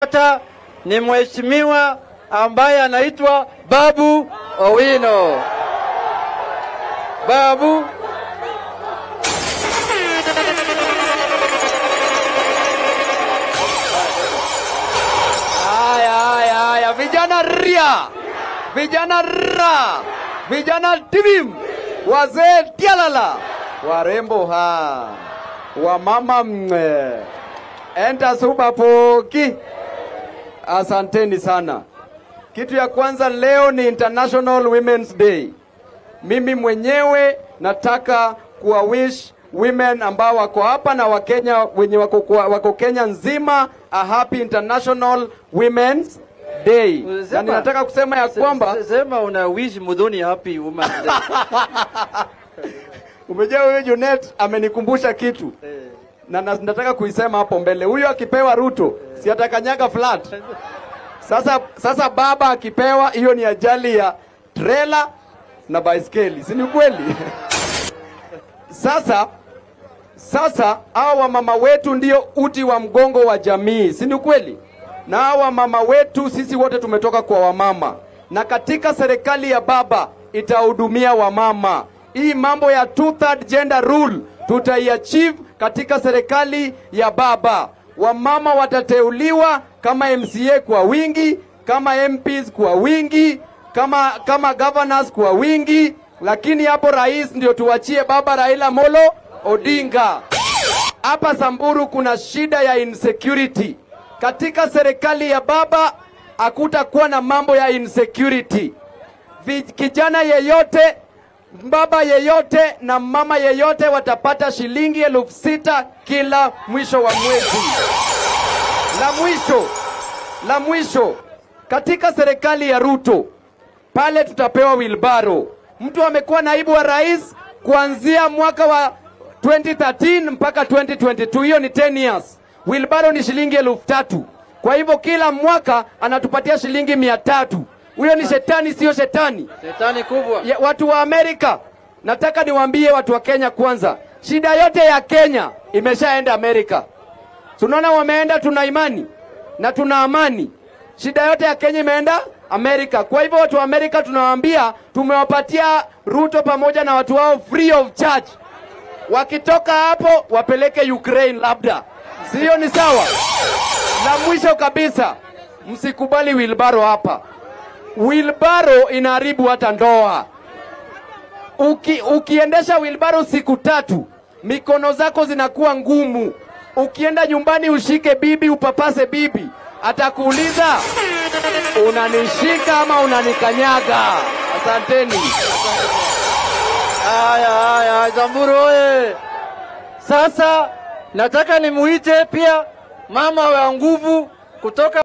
nimepata ni mheshimiwa ambaye anaitwa Babu Owino. Babu Haya, haya, haya, vijana ria, vijana ra, vijana tibim, wazee tialala, warembo ha, wamama mwe, enta suba poki. Asanteni sana. Kitu ya kwanza leo ni International Women's Day. Mimi mwenyewe nataka kuwa wish women ambao wako hapa na Wakenya wenye wako, kwa- wako Kenya nzima a happy International Women's Day. Na ninataka kusema ya kwamba sema una wish mudhuni happy woman day. umejua huyu Junet amenikumbusha kitu na na- nataka kuisema hapo mbele. Huyu akipewa Ruto si atakanyaga flat. Sasa sasa baba akipewa, hiyo ni ajali ya trailer na baiskeli, si ni kweli? Sasa sasa hawa wamama wetu ndio uti wa mgongo wa jamii, si ni kweli? Na hawa wamama wetu sisi wote tumetoka kwa wamama, na katika serikali ya baba itahudumia wamama. Hii mambo ya two third gender rule tutaiachieve katika serikali ya baba. Wamama watateuliwa kama MCA kwa wingi, kama MPs kwa wingi, kama kama governors kwa wingi, lakini hapo rais ndio tuachie baba Raila Molo Odinga. Hapa Samburu kuna shida ya insecurity. Katika serikali ya baba hakutakuwa na mambo ya insecurity. Vi- Kijana yeyote, baba yeyote na mama yeyote watapata shilingi elfu sita kila mwisho wa mwezi. La mwisho, la mwisho, katika serikali ya Ruto pale tutapewa wilbaro. Mtu amekuwa naibu wa rais kuanzia mwaka wa 2013 mpaka 2022, hiyo ni 10 years. Wilbaro ni shilingi elfu tatu. Kwa hivyo kila mwaka anatupatia shilingi mia tatu. Huyo ni shetani, sio shetani? Shetani kubwa. Ya, watu wa Amerika, nataka niwaambie watu wa Kenya kwanza, shida yote ya Kenya imeshaenda Amerika. Tunaona wameenda, tuna imani na tuna amani. Shida yote ya Kenya imeenda Amerika. Kwa hivyo watu wa Amerika tunawaambia, tumewapatia Ruto pamoja na watu wao free of charge. Wakitoka hapo wapeleke Ukraine, labda sio? Ni sawa. La mwisho kabisa, msikubali wilbaro hapa. Wilbaro inaharibu hata ndoa. Uki, ukiendesha wilbaro siku tatu, mikono zako zinakuwa ngumu. Ukienda nyumbani ushike bibi, upapase bibi, atakuuliza unanishika ama unanikanyaga? Asanteni. Haya, haya, Samburu oye! Sasa nataka nimuite pia mama wa nguvu kutoka